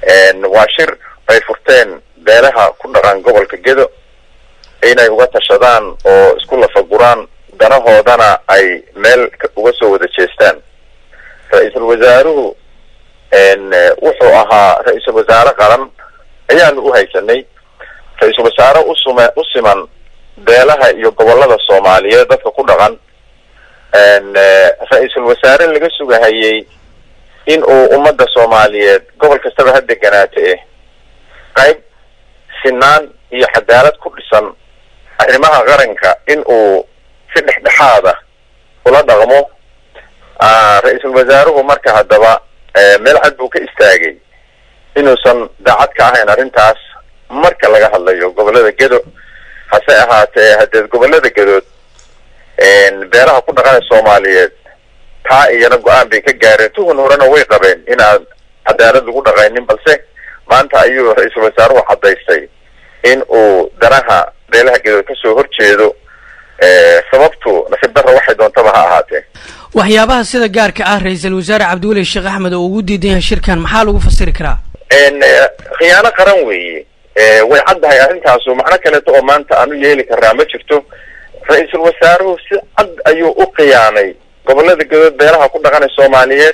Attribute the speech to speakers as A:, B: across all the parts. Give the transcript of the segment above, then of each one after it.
A: waa shir ay furteen beelaha ku dhaqan gobolka gedo inay uga tashadaan oo isku lafaguraan danahoodana ay meel uga soo wada jeestaan ra-iisul wasaaruhu wuxuu ahaa ra-iisul wasaare qaran ayaanu u haysanay ra-iisul wasaare usum u siman beelaha iyo gobolada soomaaliyeed dadka ku dhaqan ra-iisul wasaare laga sugahayay in uu ummadda soomaaliyeed gobol kastaba ha deganaata eh qayb sinaan iyo cadaalad ku dhisan arrimaha qaranka in uu si dhexdhexaada ula dhaqmo ra-iisul wasaaruhu marka haddaba meel cad buu ka istaagay inuusan daacad ka ahayn arrintaas marka laga hadlayo gobolada gedo hase ahaatee haddee gobolada gedood beelaha ku dhaqana soomaaliyeed taa iyana go-aan bay ka gaareen tuhun horena way qabeen inaan cadaalad lagu dhaqaynin balse maanta ayuu ra-iisul wasaaruhu caddaystay in uu danaha beelaha gedood kasoo horjeedo sababtu nasiib darra waxay doontaba ha ahaatee
B: waxyaabaha sida gaarka ah ra-iisul wasaare cabdiweli sheekh axmed oo ugu diidan yahay shirkan maxaa lagu fasiri karaa
A: khiyaano qaran weeye way caddahay arrintaasu macno kaleeto oo maanta aan u yeeli karnaa ma jirto ra-iisul wasaaruhu si cad ayuu u khiyaanay gobolada gedood beelaha ku dhaqanay soomaaliyeed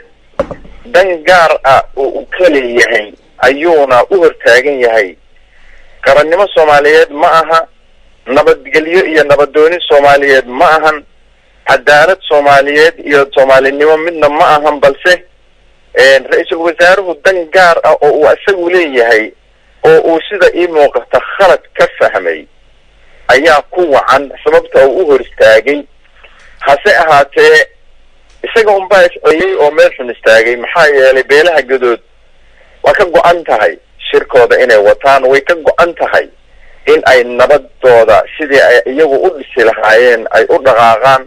A: dan gaar ah oo uu ka leeyahay ayuuna u hortaagan yahay qarannimo soomaaliyeed ma aha nabadgelyo iyo nabadooni soomaaliyeed ma ahan cadaalad soomaaliyeed iyo soomaalinimo midna ma ahan balse ra-iisul wasaaruhu dan gaar ah oo uu isagu leeyahay oo uu sida ii muuqata khalad ka fahmay ayaa ku wacan sababta uu u hor istaagay hase ahaatee isaga unbaa isceyey oo meel xun istaagay maxaa yeelay beelaha gadood waa ka go-an tahay shirkooda inay wataan way ka go-an tahay in ay nabadooda sidii ay iyagu u dhisi lahaayeen ay u dhaqaaqaan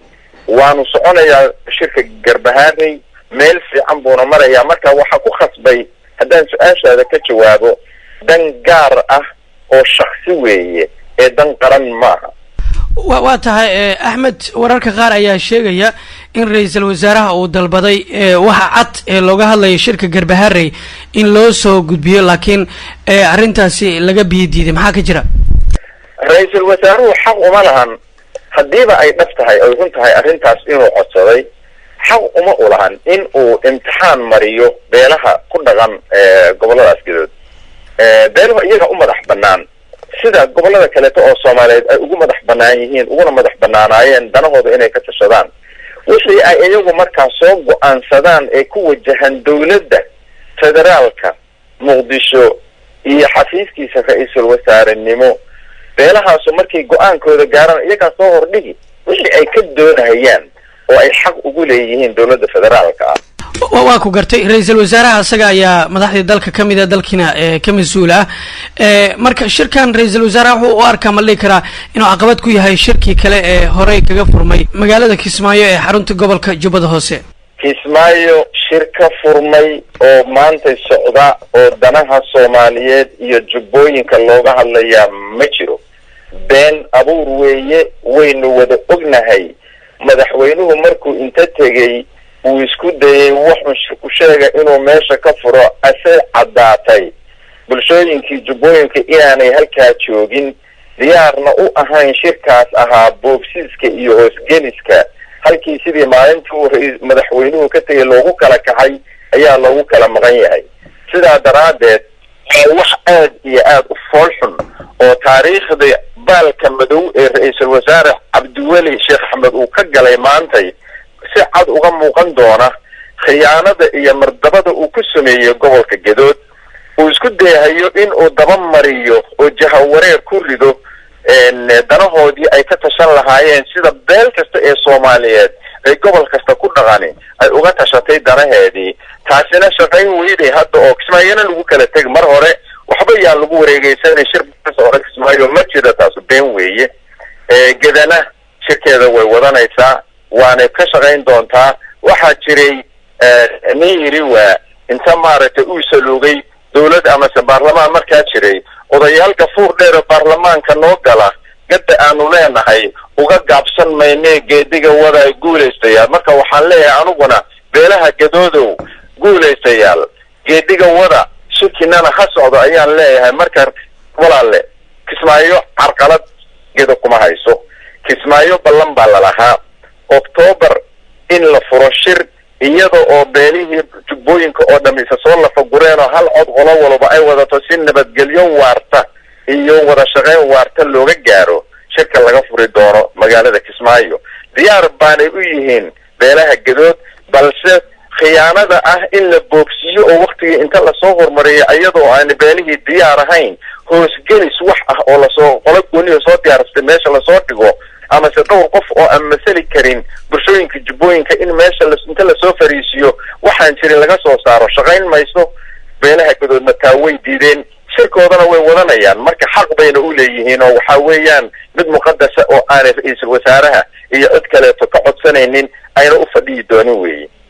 A: waanu soconayaa shirka garbahaarey meel fiican buuna marayaa marka waxaa ku khasbay haddaan su-aashaada ka jawaabo dan gaar ah oo shaksi weeye ee dan qaran maaha
B: wa waa tahay axmed wararka qaar ayaa sheegaya in ra-iisul wasaaraha uu dalbaday waxa cad ee looga hadlaya shirka garbaharey in loo soo gudbiyo laakiin arrintaasi laga biyo diiday maxaa ka jira
A: ra-iisul wasaaruhu xaq uma lahan haddiiba ay dhab tahay ay run tahay arrintaas inuu codsaday xaq uma u lahan in uu imtixaan mariyo beelaha ku dhaqan goboladaas gadood beeluhu iyaga u madax banaan sida gobolada kaleeto oo soomaaliyeed ay ugu madax banaan yihiin uguna madax banaanaayeen danahooda inay ka tashadaan wixii ay iyagu markaa soo go-aansadaan ee ku wajahan dawladda federaalka muqdisho iyo xafiiskiisa ra-iisul wasaarenimo beelahaasu markay go-aankooda gaaraan iyagaa soo hordhigi wixii ay ka doonahayaan oo ay xaq ugu leeyihiin dawladda federaalka ah
B: waa ku gartay ra-iisul wasaaraha isaga ayaa madaxdii dalka ka mid a dalkiina ka mas-uul ah marka shirkan ra-iisul wasaaraha wuxuu u arkaa ma dhihi karaa inuu caqabad ku yahay shirkii kale ee horey kaga furmay magaalada kismaayo ee xarunta gobolka jubbada hoose
A: kismaayo shir ka furmay oo maanta socda oo danaha soomaaliyeed iyo jubbooyinka looga hadlayaa ma jiro been abuur weeye waynu wada ognahay madaxweynuhu markuu inta tegey uu isku dayay wuxuu ku sheega inuu meesha ka furo ase caddaatay bulshooyinkii jubbooyinka inaanay halkaa joogin diyaarna u ahayn shirkaas ahaa boobsiiska iyo hoosgeliska halkii sidii maalintii uu ra- madaxweynuhu ka tegay loogu kala kacay ayaa loogu kala maqan yahay sidaa daraaddeed waa wax aad iyo aad u fool xun oo taariikhda baalka madow ee ra-iisul wasaare cabdiweli sheekh axmed uu ka galay maantay si cad uga muuqan doona khiyaanada iyo mardabada uu ku sameeyey gobolka gedood uu isku dayahayo in uu dabamariyo oo jahawareer ku rido danahoodii ay ka tashan lahaayeen sida beel kasta ee soomaaliyeed ay gobol kasta ku dhaqani ay uga tashatay danaheedii taasina shaqayn weyday hadda oo kismaayona lagu kala teg mar hore waxba yaan lagu wareegeysanay shir hore kismaayo ma jira taasu been weeye gedana shirkeeda way wadanaysaa waanay ka shaqayn doontaa waxaa jiray nin yiri waa inta maaragtay uu saluugay dawlad amase baarlamaan markaa jiray odayaal gafuur dheer oo baarlamaanka noo gala gadda aanu leenahay uga gaabsan maynee geediga wada guulaystayaal marka waxaan leeyahay aniguna beelaha gadoodow guulaystayaal geediga wada shirki shirkiinana ha socdo ayaan leeyahay marka walaale kismaayo carqalad gedo kuma hayso kismaayo ballan baa lalahaa octoobar in la furo shir iyada oo beelihii jubbooyinka oo dham isa soo lafagureen oo hal cod qolo walba ay wadato si nabadgelyo waarta iyo wada shaqeyn waarta looga gaaro shirka laga furi doono magaalada kismaayo diyaar baanay u yihiin beelaha gadood balse khiyaanada ah in la boogsiiyo oo waktigii inta lasoo hormariyo iyadoo aana beelihii diyaar ahayn hoosgelis wax ah oo lasoo qolo gooniyo soo diyaarsatay meesha lasoo dhigo amase dhowr qof oo aan masali karin bulshooyinka jubbooyinka in meesha inta lasoo fariisiyo waxaan jirin laga soo saaro shaqayn mayso beelaha gadoodna taa way diideen shirkoodana way wadanayaan marka xaq bayna u leeyihiin oo waxa weeyaan mid muqadasa oo aanay ra-iisul wasaaraha iyo cid kaleeto ka codsanaynin ayna u fadhiyi doonin weeye